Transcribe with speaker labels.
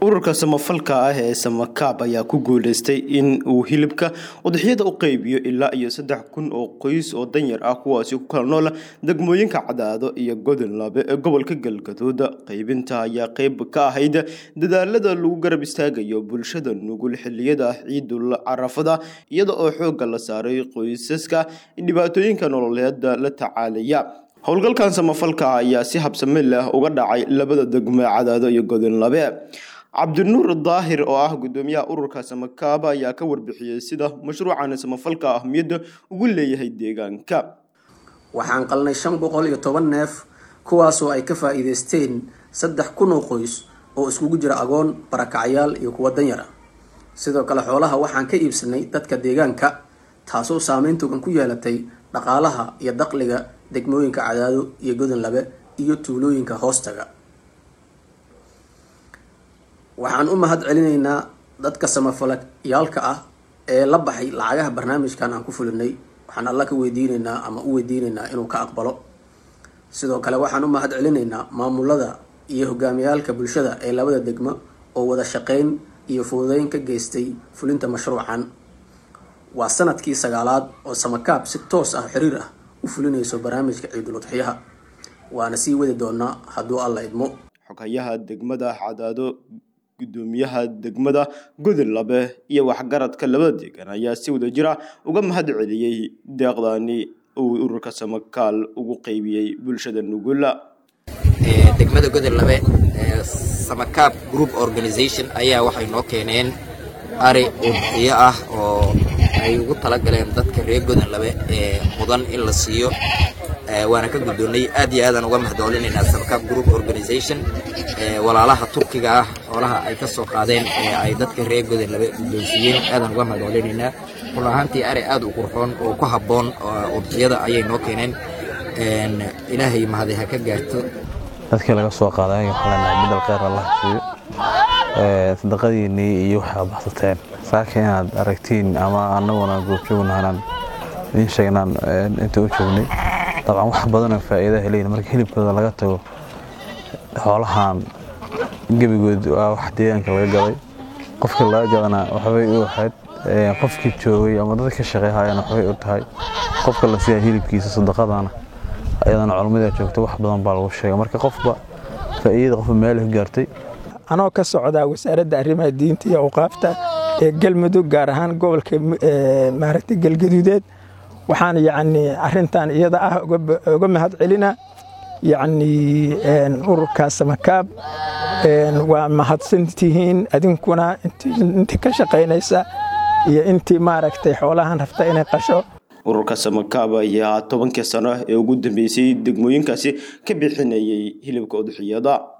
Speaker 1: ururka samafalka ah ee samakaab ayaa ku guuleystay in uu hilibka udxiyada u qeybiyo ilaa iyo saddex kun oo qoys oo danyar ah kuwaasi ku kala noola degmooyinka cadaado iyo godonlaabe ee gobolka galgaduud qeybinta ayaa qeyb ka ahayd dadaalada lagu garab istaagayo bulshada nugul xiliyada ciidul carafada iyada oo xoogga la saaray qoysaska dhibaatooyinka nololeeda la tacaalaya howlgalkan samafalka ayaa si habsame leh uga dhacay labada degmo cadaado iyo godonlabe cabdinuur daahir oo ah gudoomiyaha ururka samakaaba ayaa ka warbixiyey sida mashruucan samafalka ahmiyadda ugu leeyahay deegaanka
Speaker 2: waxaan qalnay shan boqol iyo toban neef kuwaasoo ay ka faa-iideysteen saddex kun oo qoys oo iskugu jira agoon barakacyaal iyo kuwa danyar ah sidoo kale xoolaha waxaan ka iibsanay dadka deegaanka taasoo saameyn togan ku yeelatay dhaqaalaha iyo daqliga degmooyinka cadaado iyo godonlabe iyo tuulooyinka hoostaga waxaan u mahad celinaynaa dadka samafalayaalka ah ee la baxay lacagaha barnaamijkan aan ku fulinay waxaan alla ka weydiinaynaa ama u weydiinaynaa inuu ka aqbalo sidoo kale waxaan u mahad celinaynaa maamulada iyo hogaamiyaalka bulshada ee labada degmo oo wada shaqeyn iyo fududeyn ka geystay fulinta mashruucan waa sanadkii sagaalaad oo samakaab si toos ah xiriir ah u fulinayso barnaamijka ciidul udxiyaha waana sii wadi doonaa hadduu alla idmo
Speaker 1: xoghayaha degmada cadaado gudoomiyaha degmada godonlabe iyo waxgaradka labada deegaan ayaa si wada jira uga mahad celiyey deeqdani uu ururka samakaal ugu qeybiyey bulshada nugula
Speaker 3: degmada godonlabe samakaab group organization ayaa waxay noo keeneen ari udxiyo ah oo ay ugu talagaleen dadka reer godonlabe ee mudan in la siiyo waana ka guddoonnay aad iyo aadaan uga mahadcelinaynaa samakaab group organization walaalaha turkiga ah xoolaha ay ka soo qaadeen ee ay dadka reer godonlabe guddoonsiiyeen aadaan uga mahadcelinaynaa run ahaantii ari aad u qurxoon oo ku habboon udxiyada ayay noo keeneen ilaahay mahadi ha ka gaarto
Speaker 4: dadkii laga soo qaaday waxaa leenahay midal kheyr allah siiyo sadaqadiinnii iyo waxaa baxsateen saaka inaad aragtiin ama annaguna goobjoogna inaan idiin sheegnaan inta u joognay dabcan wax badanoo faa'iida helayn marka hilibkooda laga tago xoolahan gebigood waa wax deegaanka laga gaday qofkii laga gadana waxbay u ahayd qofkii joogay ama dadka ka shaqeeyhayana waxbay u tahay qofka la siiya hilibkiisa sadaqadana ayadana culummada joogto wax badan baa lagu sheegay marka qofba faa'iidada qofba meel ka gaartay
Speaker 5: anoo ka socdaa wasaaradda arrimaha diinta iyo awqaafta ee galmudug gaar ahaan gobolka maaragtay galgaduudeed waxaan yacni arrintan iyada ah uga mahad celina yacni ururka samakaab waa mahadsantihiin adinkuna intii ka shaqaynaysa iyo intii maaragtay xoolahan rabta inay qasho
Speaker 1: ururka samakaab ayaa tobankii sano ee ugu dambeysay degmooyinkaasi ka bixinayay hilibka udxiyada